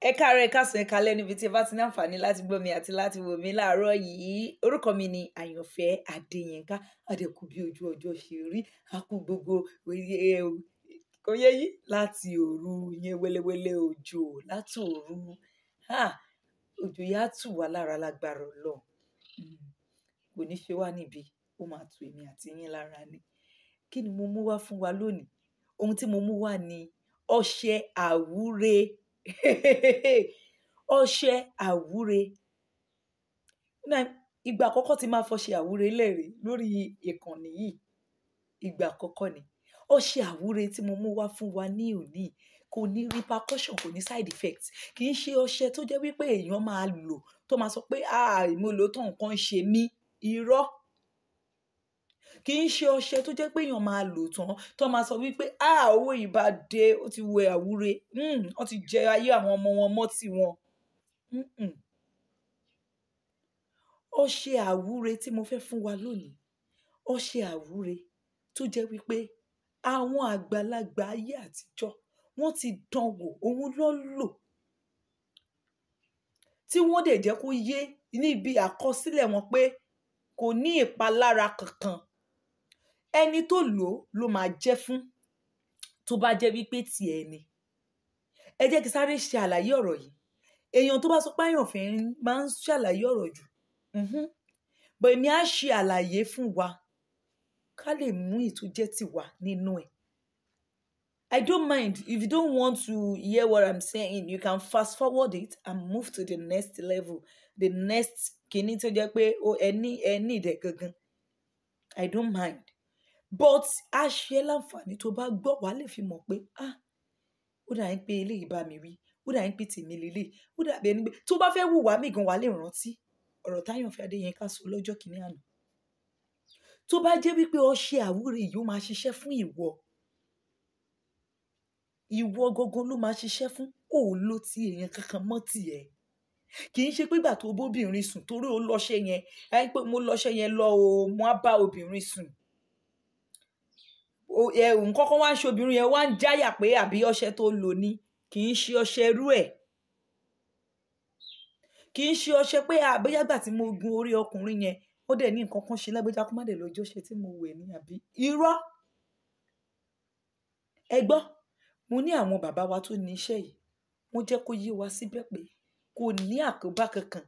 ẹ káàárọ̀ ẹ káàsán ẹ kálẹ́ níbi tí ẹ bá ti ní àǹfààní láti gbọ́ mi àti láti wò mí láàárọ̀ yìí orúkọ mi ni àyànfẹ́ adéyínká àdẹkù bí ojú ọjọ́ ṣe rí àkú gbogbo ẹ, kò yẹ yí láti òru yẹn wẹ́lẹ́wẹ́lẹ́ òjò láti òru ha, òjò yá tù wá lára lágbára Ọlọ́run Mm, kò ní ṣe wá níbi ó máa tù èmi àti yín lára ni kí ni mo mú wá fún wa lónìí ohun tí mo mú wá ni ọṣẹ àwúre ọṣẹ àwúre náà ìgbà àkọ́kọ́ tí máa fọṣẹ àwúre lẹ́rìí lórí ìkànnì yìí ìgbà àkọ́kọ́ ni ọṣẹ àwúre tí mo mú wá fún wa ní òní kò ní repercussion kò ní side effect kì í ṣe ọṣẹ tó jẹ́ wípé èèyàn máa lò tó máa sọ pé ah mo lò ó tán nǹkan ń ṣe mí irọ́ kì í ṣe ọṣẹ tó jẹ́ pé èèyàn máa lò tán tó máa sọ wípé ah owó yìí bá dé ó ti wẹ àwúre mm, wọ́n ti jẹ ayé àwọn ọmọ wọn mọ́ tiwọn. Mm-mm. ọṣẹ àwúre tí mo fẹ́ fún wa lónìí ọṣẹ àwúre tó jẹ́ wípé àwọn àgbàlagbà ayé àtijọ́ wọ́n ti dán wò òun ló lò tí wọ́n dẹ̀ jẹ́ kó yé níbi àkọsílẹ̀ wọn pé kò ní ìpalára kankan ẹni tó lò ó ló máa jẹ́ fún tó bá jẹ́ wípé tiẹ̀ ni ẹ jẹ́ kí sáré ṣe àlàyé ọ̀rọ̀ yìí èèyàn tó bá sọ pé àyànfẹ́ máa ń ṣàlàyé ọ̀rọ̀ jù mhm. bọ̀ èmi á ṣe àlàyé fún wa ká lè mú ìtújẹ́ tiwa nínú ẹ̀ I don't mind if you don't want to hear what I'm saying you can fast forward it and move to the next level the next kìíní tó jẹ́ pé ó ẹni ẹni ìdẹ̀ gangan I don't mind but a ṣe é láǹfààní tó bá gbọ́ wàá lè fi mọ̀ pé ah ó dà ń pé eléyìí bá mi rí ó dà ń pé tèmi lélẹ̀ ó dàbí ẹni pé tó bá fẹ́ wùwà mí gan wàá lè rántí ọ̀rọ̀ táyọ̀fẹ́ adéyẹnká sọ lọ́jọ́ kìíní àná tó bá jẹ́ wípé ọṣẹ àwúre yìí ó máa ṣiṣẹ́ fún ìwọ ìwọ gangan ló máa ṣiṣẹ́ fún kò ló ti èèyàn kankan mọ́ tiẹ̀ kì í ṣe pé ìgbà tó bóbìnrin sùn torí ó lọ́ṣẹ yẹn ẹ pé mo lọ́ṣẹ yẹn lọ o mo á bá obìnrin sùn O- ẹ nǹkan kan wá ń ṣe obìnrin yẹn wá ń jáyà pé àbí ọṣẹ tó lò ní kì í ṣe ọṣẹ irú ẹ̀ kì í ṣe ọṣẹ pé àbóyágbà tí mo gun orí ọkùnrin yẹn ó dẹ̀ ní nǹkan kan ṣe lágbèjà kó má dẹ̀ lọ́jọ́ ṣe tí mo wẹ̀ ní àbí irọ́ ẹ gbọ́ mo ní àwọn bàbá wa tó ní iṣẹ́ yìí wọ́n jẹ́ kó yé wa síbẹ̀ pé kò ní àkóbá kankan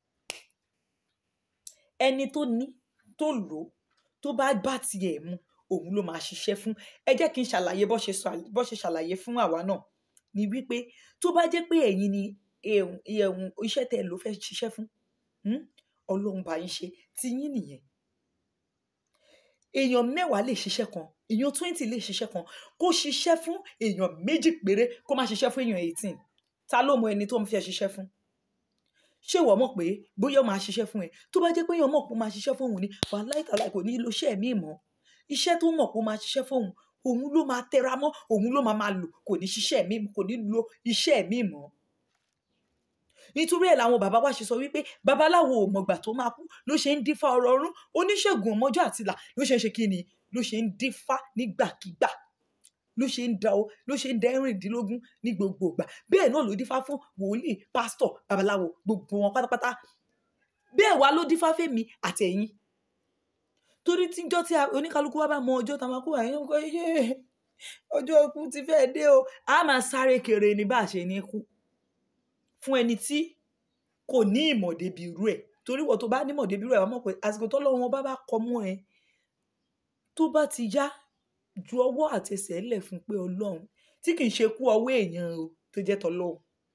ẹni tó ní tó lò ó tó bá bá tiẹ̀ mu òun ló máa ṣiṣẹ́ fún ẹ jẹ́ kí n ṣàlàyé bó ṣe sọ- bó ṣe ṣàlàyé fún àwa náà ni wípé tó bá jẹ́ pé ẹ̀yin ni ẹ̀hún ẹ̀hún iṣẹ́ tẹ́ ẹ lò fẹ́ ṣiṣẹ́ fún hmm, ọlọ́run bá yín ṣe ti yín nìyẹn èèyàn mẹ́wàá lè ṣiṣẹ́ kan èèyàn twenty lè ṣiṣẹ́ kan kó ṣiṣẹ́ fún èèyàn méjì péré kó má ṣiṣẹ́ fún èèyàn eighteen ta ló mọ ẹni tó ń fẹ́ ṣiṣẹ́ fún ṣé ìwọ mọ̀ pé bóyá ó máa ṣiṣẹ́ fún ẹ tó bá jẹ́ pé èèyàn mọ̀ pé ó máa ṣiṣẹ́ fún òun ni wàhálà ìtàlá kò ní lo iṣẹ́ mi mọ́ iṣẹ́ tó mọ̀ pé ó máa ṣiṣẹ́ fún òun òun ló máa tẹra mọ́ òun ló máa máa lò kò ní ṣiṣẹ́ mi kò ní lo iṣẹ́ mi mọ́ nítorí ẹ̀ làwọn bàbá wa ṣe sọ wípé babaláwo ò mọ̀gbà tó máa kú ló ṣe ń dífá ọ̀rọ̀ ọ̀run oníṣègùn ọmọjọ́ àtìlà ló ṣe ń ṣe kí ni ló ṣe ń dífá nígbàkigbà ló ṣe ń da o ló ṣe ń da ẹ̀rìndínlógún ní gbogbo ìgbà bẹ́ẹ̀ náà ló dífá fún wòlíì pásítọ̀ babaláwo gbogbo wọn pátápátá bẹ́ẹ̀ wá ló dífá fẹ́mi àtẹ̀yìn torí tíjọ́ tí a- oníkálukú wa bá mọ ọjọ́ tá a máa kú àyàn kọ́ yé ọjọ́ ikú ti fẹ́ dé o a máa sáré kéré ní bá a ṣe ní kú fún ẹni tí kò ní ìmọ̀ débi irú ẹ̀ torí wọ́n tó bá nímọ̀ débi irú ẹ̀ wọ́n mọ̀ pé àsìkò tọ́lọ́run wọn bá bá kọ mọ́ ẹ tó bá ti yá ju ọwọ́ àtẹsẹ̀ lẹ̀ fún pé ọlọ́run tí kì í ṣe kú ọwọ́ èèyàn o tó jẹ́ tọ́lọ́run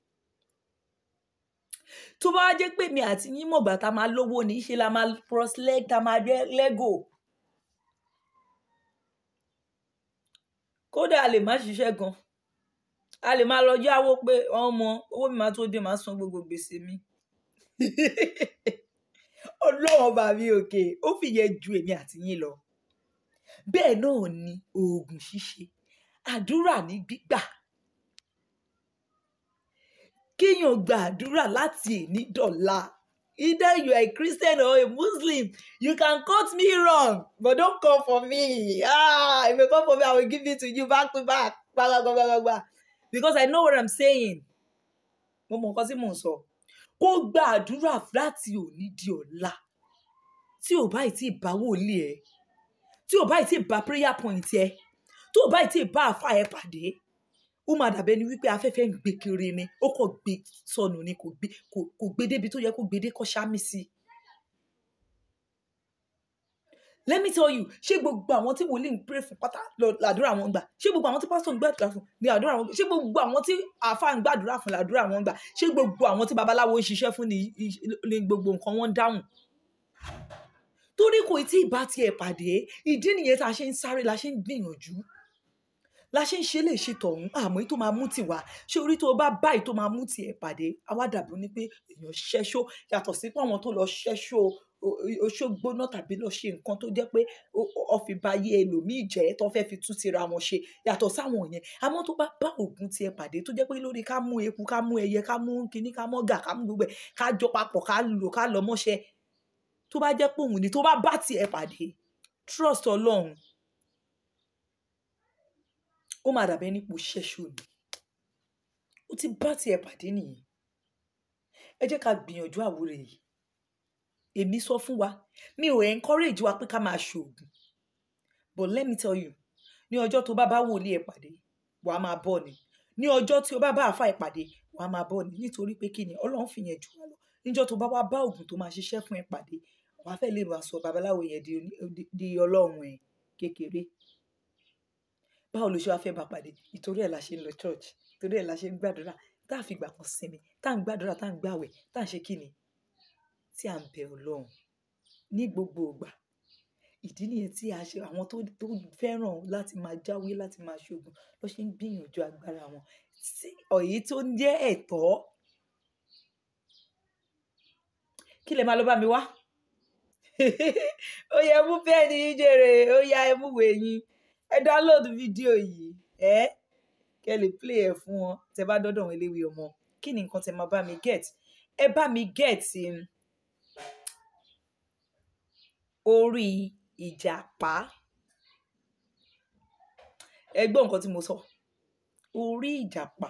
tó bá wá jẹ́ pé mi àti yín mọ̀gbà tá a máa lówó ní í ṣe la máa prosleg tá a máa rẹ́ lẹ́gò kódà a lè má ṣiṣẹ́ gan a lè máa lọ yáwó pé ọmọ owó mi máa tó dé máa san gbogbo gbèsè mi ọlọ́run ọba mi òkè ó fìyẹn ju èmi àti yín lọ bẹ́ẹ̀ náà ni oògùn ṣíṣe àdúrà ní gbígbà kéèyàn gba àdúrà láti èní dọ̀la either you are a Christian or a Muslim you can cut me wrong but don't come for me ah if you come for me I will give it to you back to back gbagbagbagbagba because I know what I'm saying mo mọ nǹkan tí mò ń sọ kó gba àdúrà láti òní di ọ̀la tí ò bá tí ì bá wòlíì ẹ tí ò bá tí ì bá prayer point ẹ tí ò bá tí ì bá àfa ẹ pàdé ó máa dàbẹ́ ni wípé afẹ́fẹ́ ń gbé kiri ni ó kàn gbé sọnù ni kò gbé kò kò gbé débi tó yẹ kó gbé dé kó ṣámí sí i. let me tell you ṣé gbogbo àwọn tí wòlíì ń pray fún pátá lọ làdúrà wọn gbà ṣé gbogbo àwọn tí pásítọ̀ ń gbàdúrà fún ni àdúrà wọn gbà ṣé gbogbo àwọn tí àáfàá ń gbàdúrà fún làdúrà wọn gbà ṣé gbogbo àwọn tí babaláwo ń ṣiṣẹ́ fún ni ni gbogbo nǹkan wọn ń dáhùn torí kò tí ì bá tiẹ̀ pàdé ìdí nìyẹn tá a ṣe ń sáré la ṣe ń gbìyànjú la ṣe ń ṣe lè ṣe tọ̀hún àmọ́ èyí tó máa mú tiwa ṣé orí tó bá báyìí tó máa mú tiẹ̀ pàdé àwa dàbí ní pé èèyàn ṣẹ́ṣó yàtọ̀ sí pé àwọn tó lọ ṣẹ́ṣó oṣó gbóná tàbí lọ ṣe nǹkan tó jẹ́ pé ọ̀fìbá yé ẹlòmíì jẹ́ tó fẹ́ fi tún tira wọn ṣe yàtọ̀ sáwọn yẹn àmọ́ tó bá bá ògùn tiẹ̀ pàdé tó jẹ́ pé lórí ká mú eku ká mú ẹyẹ ká mú kinní ká mọ́gà ká mú gbogbo ẹ̀ ká jọ papọ̀ ká lò ká lọ mọ́ṣẹ́ tó bá jẹ́ pé òun ni tó bá bá tiẹ̀ pàdé trust ọlọ́run ó máa dàbẹ́ nípò ṣẹ́ṣù ni ó ti bá tiẹ̀ pàdé nìyí ẹ jẹ́ ká gbìyànjú àwúrẹ̀ yìí èmi sọ fún wa mi ò encourage wa pé ká máa ṣoògùn but let me tell you ní ọjọ́ tó bá bá wòlíì ẹ̀ pàdé wà á máa bọ̀ ni ní ọjọ́ tí ó bá bá àfa ẹ̀ pàdé wà á máa bọ̀ ni nítorí pé kí ni ọlọ́run fi yẹn jù wá lọ níjọ́ tó bá wá bá òògùn tó máa ṣiṣẹ́ fún ẹ pàdé wà á fẹ́ lè wá sọ babaláwo yẹn di, di, di ọlọ́run ẹ̀ kékeré báwo ló ṣe wá fẹ́ bá pàdé ìtorí ẹ̀ la ṣe ń lọ church ìtorí ẹ̀ la ṣe ń gbàdúrà tá a fi gbà kan sinmi tá à ń gbàdúrà tá à ń gbàwẹ̀ tá à ń ṣe kí ni tí à ń bẹ ọlọ́run ní gbogbo ìgbà ìdí nìyẹn tí a ṣe àwọn tó tó fẹ́ràn láti máa jáwé láti máa ṣoògùn ló ṣe ń gbìyànjú agbára wọn sí ọ̀yí tó ń jẹ́ ẹ̀tọ́ kí lè máa lọ bá mi wá ó yẹ mú pẹ́ẹ́nì yín jèrè ó yá ẹ mú wèé yín ẹ download fídíò yìí ẹ kẹ lè play ẹ fún wọn tẹ bá dọdọ wọn eléwé ọmọ kí ni nǹkan tẹ máa bá mi get ẹ bá mi get um, orí ìjàpá ẹ gbọ́ nǹkan tí mo sọ orí ìjàpá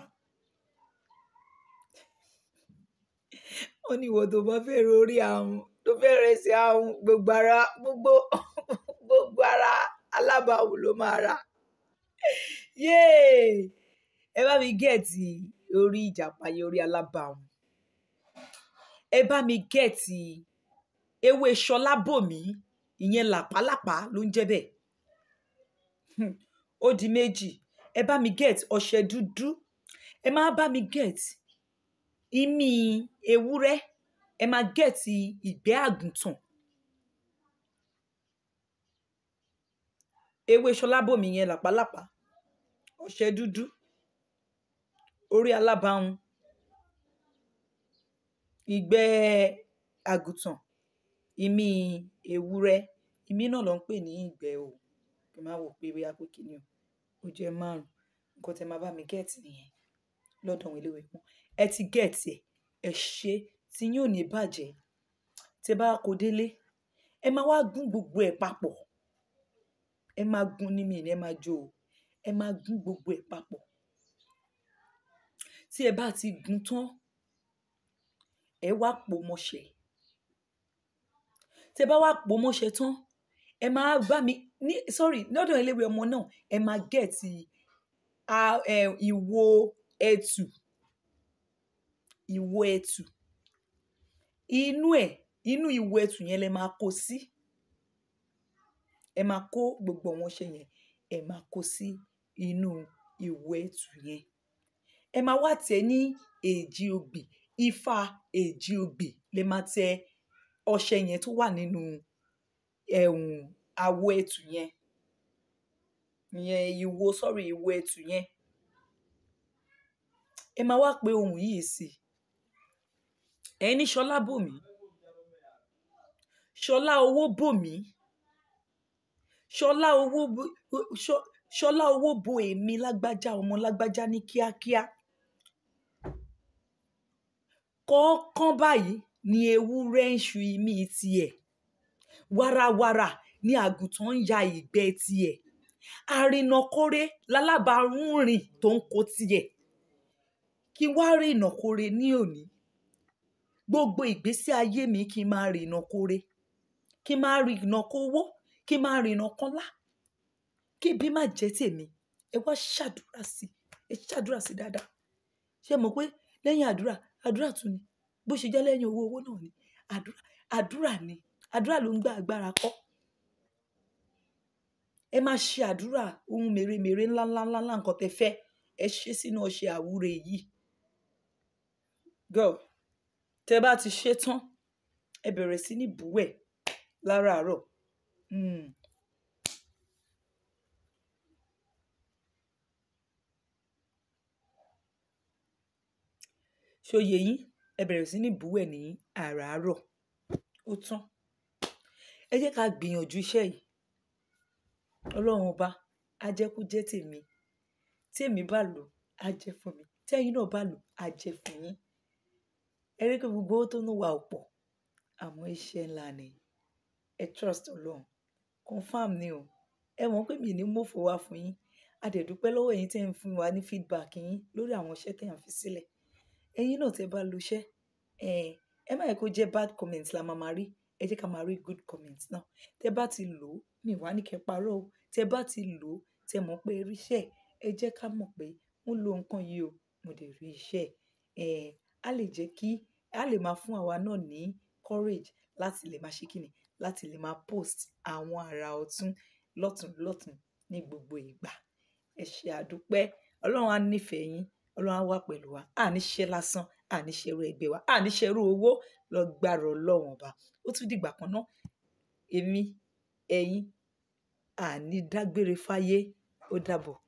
ó ní ìwọ tó bá fẹ́ orí ahun tó fẹ́ rẹ̀ sí ahun gbogbo ara gbogbo gbogbo ara alábàáwò ló máa rà yéè ẹ bá mi gẹ̀ẹ́tì orí ìjàpá yẹn orí alábàáwò ẹ bá mi gẹ̀ẹ́tì ewé ṣọlábòmí ìyẹn làpálàpá ló ń jẹ́ bẹ́ẹ̀ Hmm, ó di méjì ẹ bá mi gẹ̀ẹ́tì ọṣẹ dúdú ẹ máa bá mi gẹ̀ẹ́tì ìmí ewúrẹ́ ẹ máa gẹ̀ẹ́tì ìgbẹ́ àgùntàn ewé ṣọlábòmí yẹn làpálàpá ọṣẹ dúdú orí alábàáhùn ìgbẹ́ àgùntàn ìmí ewúrẹ́ ìmí náà ló ń pè ní ìgbẹ́ o kí n má wò pé bóyá pé kíni o ó jẹ́ márùn nǹkan tẹ máa bá mi gẹ̀ẹ́tì nìyẹn lọ́dọ̀ àwọn eléwé pọ́n ẹ ti gẹ̀ẹ́tì ẹ̀ ẹ ṣe tí yín ò ní bàjẹ́ tẹ bá kó délé ẹ máa wá gún gbogbo ẹ̀ papọ̀ ẹ máa gún ní mi ní ẹ máa jó o ẹ máa gún gbogbo ẹ̀ papọ̀ tí ẹ bá ti gún tán ẹ wá pò mọ́ṣẹ́ tẹ bá wá pò mọ́ṣẹ́ tán ẹ máa bá mi ní sorry lọ́dọ̀ eléwé ọmọ náà ẹ máa gẹ̀ẹ́tì a- ẹ, ìwo ẹtù ìwo ẹtù inú ẹ inú ìwo ẹtù yẹn lẹ máa kó sí ẹ máa kó gbogbo àwọn ọṣẹ yẹn ẹ máa kó sí inú ìwo ẹtù yẹn ẹ máa wá tẹ ní èjì ogbì ifá èjì ogbì lè máa tẹ ọṣẹ yẹn tó wà nínú ẹ̀hún àwo ẹtù yẹn ìyẹn ìwo sọrí ìwo ẹtù yẹn ẹ máa wá pe ohun yìí sí ẹ ní ṣọlá bòmí ṣọlá owó bòmí ṣọlá owó bo- Ṣọ- ṣọlá owó bo èmi lágbájá ọmọ lágbájá ní kíákíá kọ̀ọ̀kan báyìí ni ewúrẹ́ ń ṣu imí tiẹ̀ wàràwàrà ni àgùntàn ń ya ìgbẹ́ tiẹ̀ àrìnàkórè lálábàárùn rìn tó ń kó tiẹ̀ kí n wá rí ìnàkóre ní òní gbogbo ìgbésí ayé mi kí n máa rí ìnàkóre kí n máa rí ìnàkówó kí n máa rí ìnàkọ́lá kí ibi má jẹ́ tèmi ẹ wá ṣàdúrà sí ẹ ṣàdúrà sí dáadáa ṣé mọ̀ pé lẹ́yìn àdúrà àdúrà tún ni bó ṣe jẹ́ lẹ́yìn owó owó náà ni àdúrà àdúrà ni àdúrà ló ń gba agbára kọ́ ẹ máa ṣe àdúrà ohun mèremère ńláńláńlá nǹkan tẹ fẹ́ ẹ ṣe sínú ọṣẹ àwúre yìí girl tẹ bá ti ṣe tán ẹ bẹ̀rẹ̀ sí ní búwẹ̀ láràárọ̀ mm. ṣòye yín ẹ bẹ̀rẹ̀ sí ní búwẹ̀ ní àràárọ̀ ó tán ẹ jẹ́ ká gbìyànjú iṣẹ́ yìí ọlọ́run ọba á jẹ́ kó jẹ́ tèmi tí èmi bá lò á jẹ́ fún mi tẹ́yin náà bá lò á jẹ́ fún yín ẹ rí pé gbogbo owó tó ń wà ọ̀pọ̀ àmọ́ iṣẹ́ ńlá ni ẹ trust ọlọ́run confam ni o ẹ mọ̀ pé mi ní mọ̀fọ́ wá fún yín a dẹ̀ dúpẹ́ lọ́wọ́ ẹ̀yin tẹ́ ń fún wa ní feedback yín lórí àwọn iṣẹ́ tẹ́ ń fi sílẹ̀ ẹ̀yin náà tẹ́ bá lo iṣẹ́ ẹ̀ ẹ má yẹ kó jẹ́ bad comment la máa máa rí ẹ jẹ́ ká máa rí good comment náà tẹ́ bá ti lò ó mi wá ní kẹ́ parọ́ o tẹ́ bá ti lò ó tẹ́ mọ̀ pé rí iṣẹ́ ẹ jẹ́ ká mọ̀ pé mo lo nǹkan yìí o mo dẹ̀ rí iṣẹ́ ẹ̀ á lè jẹ́ kí á lè máa fún àwa náà ní courage láti lè máa ṣe kíni láti lè máa post àwọn àrà ọ̀tún lọ́tún lọ́tún ní gbogbo ìgbà ẹ ṣe àdúpẹ́ ọlọ́run á nífẹ̀ẹ́ yín ọlọ́run á wà pẹ̀lú wa à ní ṣe lásán à ní ṣerú ẹgbẹ́ wa à ní ṣerú owó lọ gbàrọ̀ ọlọ́run ọba ó tún dìgbà kan náà èmi ẹ̀yin à ní dágbére fáyé ó dàbọ̀.